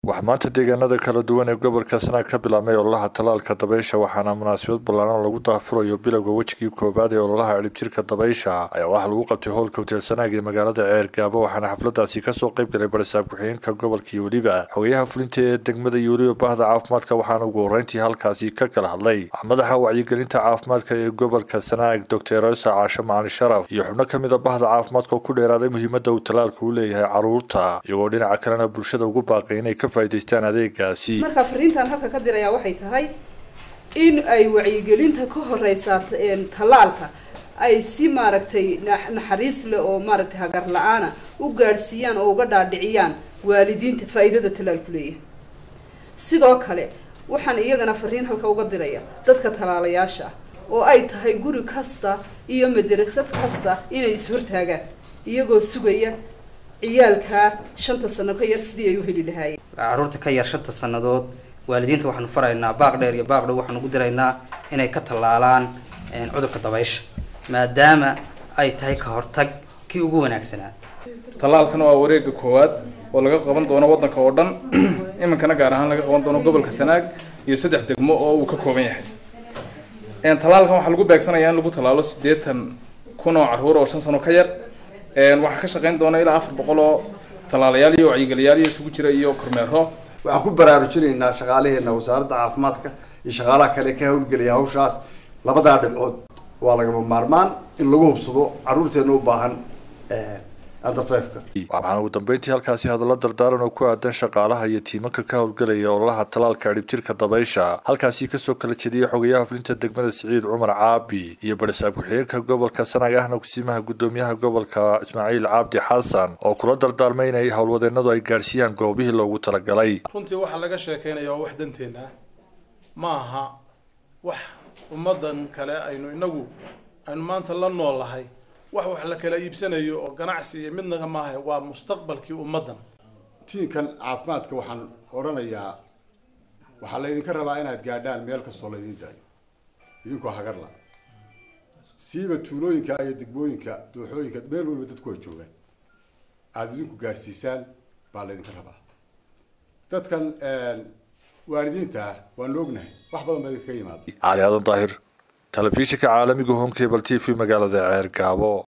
waxaa maanta deegaanada kala duwan ee gobolka sanaag ka bilaabmay ololaha tallaalka dabaysha waxaana munaasabad ballaaran lagu daafurayo bilowga wejigii koowaad ee ololaha ciribjirka dabaysha ayaa waxaa lagu qabtay howlka hotel sanaag ee magaalada ceergaabo waxaana xafladaasi kasoo qayb galay barisaab ku-xigeenka gobolka iyo weliba xogayaha fulinta ee degmada iyo weliba bahda caafimaadka waxaana ugu horeyntii halkaasi ka kala hadlay madaxa wacyigelinta caafimaadka ee gobolka sanaag doctor rosa caashe macali sharaf iyo xubno kamid a bahda caafimaadka oo ku dheeraaday muhiimada uu tallaalka u leeyahay caruurta iyagoo dhinaca kalena bulshada ugu baaqay inay ka faa'idaystaan adeegaasi marka fariintan halka ka dirayaa waxay tahay in ay wacyigelinta ka horeysaa tallaalka ay si maaragtay naxariis leh oo maaragtay hagar la-aana u gaadhsiiyaan oo uga dhaadhiciyaan waalidiinta faa'iidada tallaalku leeyahay sidoo kale waxaan iyagana fariin halka uga diraya dadka tallaalayaasha ah oo ay tahay guri kasta iyo madarasad kasta inay is-hortaagaan iyagoo sugaya ciyaalkaa shanta sano ka yar sidii ay u heli lahaayeen caruurta ka yar shanta sannadood waalidiinta waxaanu faraynaa baaq dheer iyo baaq dhow waxaanu ugu diraynaa inay ka tallaalaan cudurka dabaysha maadaama ay tahay ka hortag kii ugu wanaagsanaa tallaalkan waa wareega koowaad oo laga qaban doono waddanka oo dhan iminkana gaar ahaan laga qaban doono gobolka sanaag iyo saddex degmo oo uu ka kooban yahay tallaalkan waxaa lagu beegsanayaa in lagu tallaalo siddeetan kun oo carruur oo shan sano ka yar waxaa ka shaqayn doona ilaa afar boqol oo tallaalayaal iyo wacyigeliyaal iyo isugu jira iyo kormeero waxaan ku baraarujinaynaa shaqaalaheena wasaaradda caafimaadka iyo shaqaalaha kale ka hawlgelaya hawshaas labadaa dhibcood waa lagama maarmaan in lagu hubsado carruurteena u baahan waxaana ugu dambeyntii halkaasi hadallo dardaaran oo ku aadan shaqaalaha iyo tiimanka ka howlgelaya ololaha tallaalka ciribtirka dabaysha halkaasi kasoo kala jediyay xogayaha fulinta degmada siciid cumar caabi iyo barisaab ku-xigeenka gobolka sanaag ahna kusiimaha gudoomiyaha gobolka ismaaciil cabdi xasan oo kula dardaarmay inay howlwadeenadu ay gaadhsiiyaan goobihii loogu talagalay runtii waxaa laga sheekeynaya waa wax danteena ma aha wax ummadan kale aynu inagu aynu maanta la nool lahay wax wax la kala iibsanayo oo ganacsi iyo midnaga maaha waa mustaqbalkii ummaddan tiinkan caafimaadka waxaan odhanayaa waxaa laydinka rabaa inaad gaadhaan meel kastoo laydin daayo idinkoo hagarla siiba tuulooyinka iyo degmooyinka dooxooyinka meel waliba dadku ay joogaan aada idinku gaadhsiisaan baa laydinka rabaa dadkan waalidiinta ah waanu ognahay wax badan baa idinkaga yimaada cali aadan daahir telefishinka caalamiga home cable t v magaalada ceer gaabo